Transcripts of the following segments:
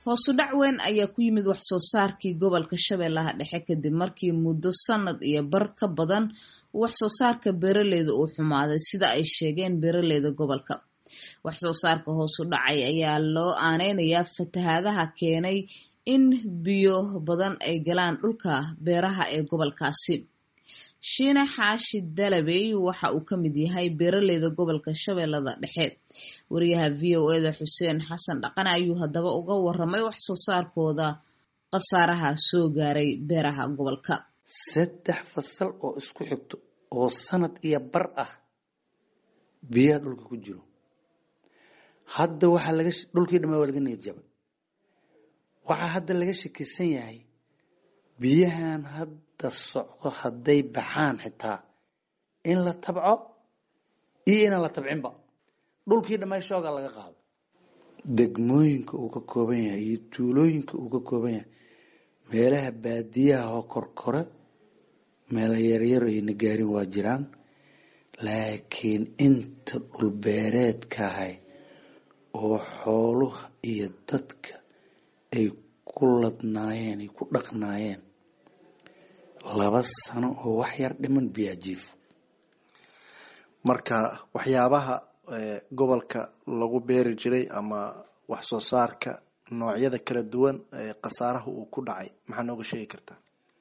hoosu dhac weyn ayaa ku yimid wax soo saarkii gobolka shabeellaha dhexe kadib markii muddo sanad iyo bar ka badan wax soo saarka beeraleyda uu xumaaday sida ay sheegeen beeraleyda gobolka wax soo saarka hoosu dhacay ayaa loo aaneynayaa fatahaadaha keenay in biyo badan ay galaan dhulka beeraha ee gobolkaasi shiine xaashi dalabey waxa uu ka mid yahay beeraleyda gobolka shabeellada dhexe wariyaha v o eda xuseen xasan dhaqane ayuu haddaba uga waramay wax soo saarkooda khasaaraha soo gaaray beeraha gobolka saddex fasal oo isku xigto oo sanad iyo bar ah biyaha dhulka ku jiro hadda waxaa laga dhulkii dhamaa waa laga niyad jabay waxaa hadda laga shakisan yahay biyahan hadda socdo hadday baxaan xitaa in la tabco iyo inaan la tabcinba dhulkii dhamay shooga laga qaado degmooyinka uu ka kooban yahay iyo tuulooyinka uu ka kooban yahay meelaha baadiyaha oo korkore meela yaryar ayna gaarin waa jiraan laakiin inta dhulbeereedkahay oo xooluha iyo dadka ay ku ladnaayeen ay ku dhaqnaayeen laba sano oo wax yar dhiman biyaa jiifo marka waxyaabaha gobolka lagu beeri jiray ama wax soo saarka noocyada kala duwan khasaaraha uu ku dhacay maxaa nooga sheegi kartaa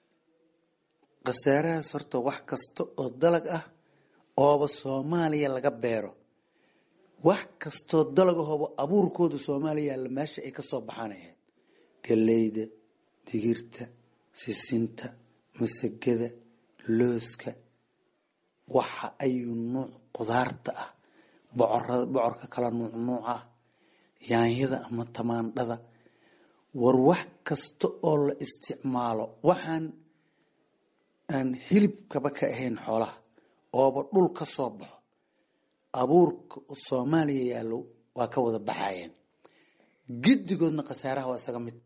khasaarahaas horta wax kasta oo dalag ah ooba soomaaliya laga beero wax kastoo dalagahooba abuurkooda soomaaliya yaalla meesha ay kasoo baxaan ahayd galeyda digirta sisinta masagada looska waxa ayuu nuuc qudaarta ah bocorada bocorka kala nuuc nuuc ah yaanyada ama tamaandhada war wax kasta oo la isticmaalo waxaan aan hilibkaba ka ahayn xoolaha ooba dhul ka soo baxo abuurka soomaaliya yaallo waa ka wada baxayeen giddigoodna khasaaraha waa isaga mid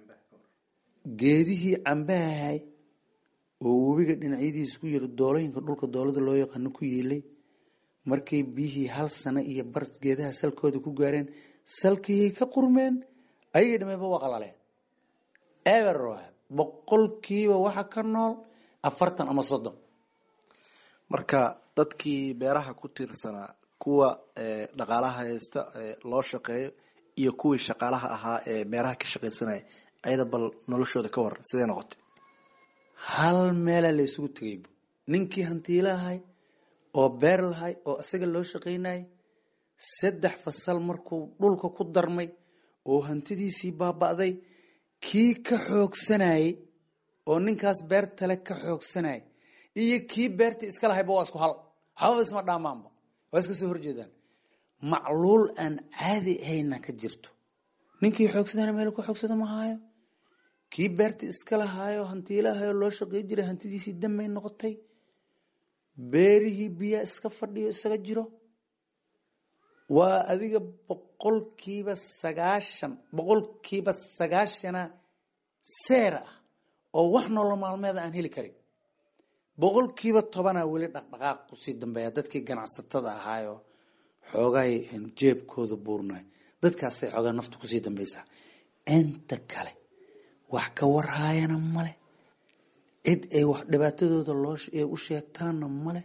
geedihii cambahahay oo webiga dhinacyadiisa ku yiri doolooyinka dhulka doolada loo yaqaano ku yiilay markay biyihii hal sano iyo bar geedaha salkooda ku gaareen salkiyay ka qurmeen ayagii dhamayba waa qalaleen eber boqolkiiba waxa ka nool afartan ama soddon marka dadkii beeraha ku tiirsanaa kuwa dhaqaalaha haysta loo shaqeeyo iyo kuwii shaqaalaha ahaa ee beeraha ka shaqaysanaya ayada bal noloshooda ka waran sidee noqotay hal meelaa la isugu tegaybu ninkii hantiilahay oo beer lahay oo isaga loo shaqaynayay saddex fasal markuu dhulka ku darmay oo hantidiisii baaba'day kii ka xoogsanayay oo ninkaas beertale ka xoogsanayay iyo kii beertii iska lahayba waa isku hal waxbaba isma dhaamaanba waa iska soo horjeedaan macluul aan caadi ahayna ka jirto ninkii xoogsadana meel ku xoogsada ma haayo kii beerta iska lahaayo hantiilahayo loo shaqey jiray hantidiisii damay noqotay beerihii biyaa iska fadhiyo isaga jiro waa adiga boqolkiiba sagaashan boqolkiiba sagaashana seer ah oo wax nolol maalmeeda aan heli karin boqolkiiba tobanaa weli dhaqdhaqaaq kusii dambeeya dadkii ganacsatada ahaayo xoogaay jeebkooda buurnay dadkaasay xoogaa nafta kusii dambeysaa inta kale wax ka warhaayana male cid ay wax dhibaatadooda loo ay u sheegtaanna male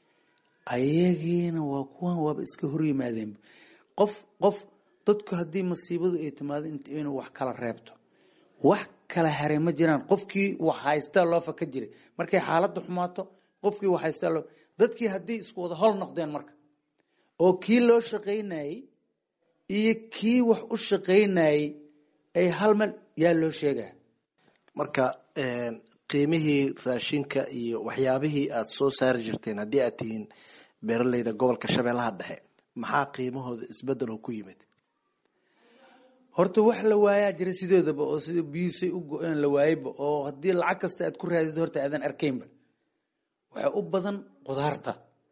ayagiina waa kuwan waaba iska hor yimaadeen qof qof dadku haddii masiibadu ay timaado inuu wax kala reebto wax kala haray ma jiraan qofkii wax haystaa loo faka jiray markay xaaladda xumaato qofkii wax haystaa loo dadkii haddii isku wada hol noqdeen marka oo kii loo shaqaynayey iyo kii wax u shaqaynayey ay hal meel yaa loo sheegaa marka qiimihii raashinka iyo waxyaabihii aada soo saari jirteen haddii aad tihiin beeraleyda gobolka shabeellaha dhexe maxaa qiimahooda isbedelo ku yimid horta wax la waayaa jira sidoodaba oo sida biyuusay u go-een la waayeyba oo haddii lacag kasta aad ku raadid horta aadan arkaynba waxay u badan qudaarta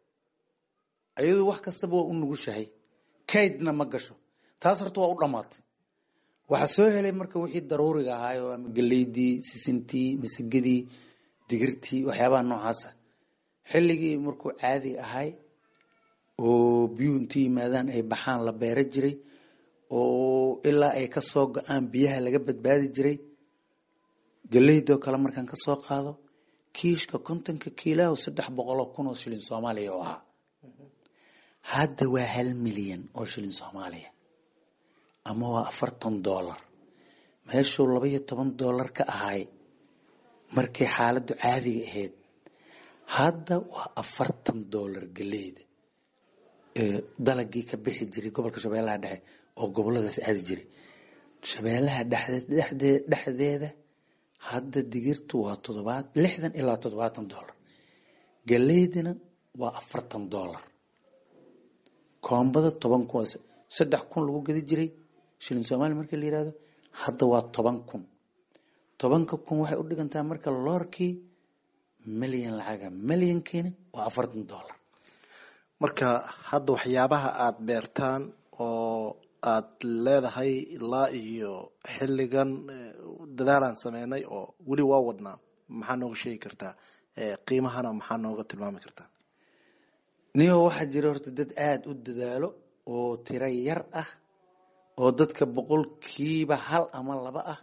ayadu wax kastaba waa u nugushahay kaydna ma gasho taas horta waa u dhammaatay waxaa soo helay marka wixii daruuriga ahaayo ama galeydii sisintii masagadii digirtii waxyaabaha noocaasa xilligii markuu caadi ahay oo biyuhu intu yimaadaan ay baxaan la beera jiray oo ilaa ay kasoo go-aan biyaha laga badbaadi jiray galeydoo kale markaan kasoo qaado kiishka kontonka kiilaho saddex boqoloo kun oo shilin soomaaliya oo ahaa hadda waa hal milyan oo shilin soomaaliya ama waa afartan dollar meeshuu laba iyo toban dollar ka ahay markay xaaladdu caadiga ahayd hadda waa afartan dollar galeyda dalagii ka bixi jiray gobolka shabeellaha dhexe oo goboladaas aadi jiray shabeellaha dhexdeeda hadda digirtu waa todobaad lixdan ilaa toddobaatan dollar galeydina waa afartan dollar koombada toban kun saddex kun lagu gadi jiray shilin soomaaliya markii la yihahdo hadda waa toban kun tobanka kun waxay u dhigantaa marka loorkii milyan lacaga milyankiina waa afartan dollar marka hadda waxyaabaha aada beertaan oo aad leedahay ilaa iyo xilligan dadaalaan sameynay oo weli waa wadnaa maxaa nooga sheegi kartaa qiimahana maxaa nooga tilmaami kartaa niyo waxaa jira horta dad aada u dadaalo oo tiro yar ah oo dadka boqolkiiba hal ama laba ah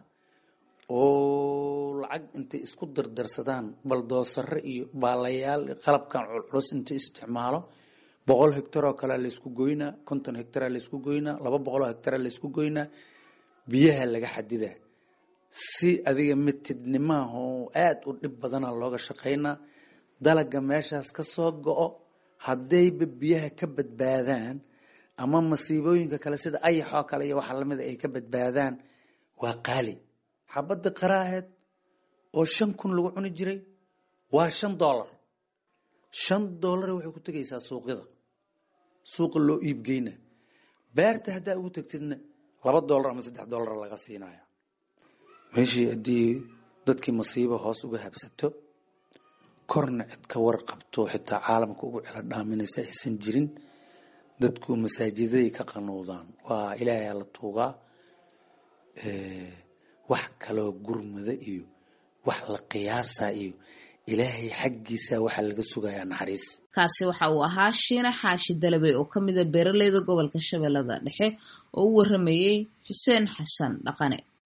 oo lacag intay isku dardarsadaan baldoosare iyo baalayaal qalabkan culculus intay isticmaalo boqol hectar oo kalea laysku goynaa konton hectara laysku goynaa laba boqol oo hectara laysku goynaa biyaha laga xadidaa si adiga mitidnimaah oo aada u dhib badana looga shaqaynaa dalaga meeshaas ka soo go-o haddayba biyaha ka badbaadaan ama masiibooyinka kale sida ayaxoo kale iyo waxa lamida ay ka badbaadaan waa qaali xabadda qaraaheed oo shan kun lagu cuni jiray waa shan dollar shan dollar waxay ku tegaysaa suuqyada suuqa loo iibgeyna beerta haddaa ugu tegtidna laba dollar ama saddex dollar laga siinaya meeshii haddii dadkii masiibo hoos uga habsato korna cid ka warqabto xitaa caalamka ugu celo dhaaminaysa aysan jirin dadku masaajidaday ka qanuudaan waa ilaahay la tuugaa wax kaloo gurmada iyo wax la qiyaasa iyo ilaahay xaggiisa waxaa laga sugayaa naxariis kaasi waxa uu ahaa shiine xaashi dalabey oo ka mida beeraleyda gobolka shabeellada dhexe oo u waramayey xuseen xasan dhaqane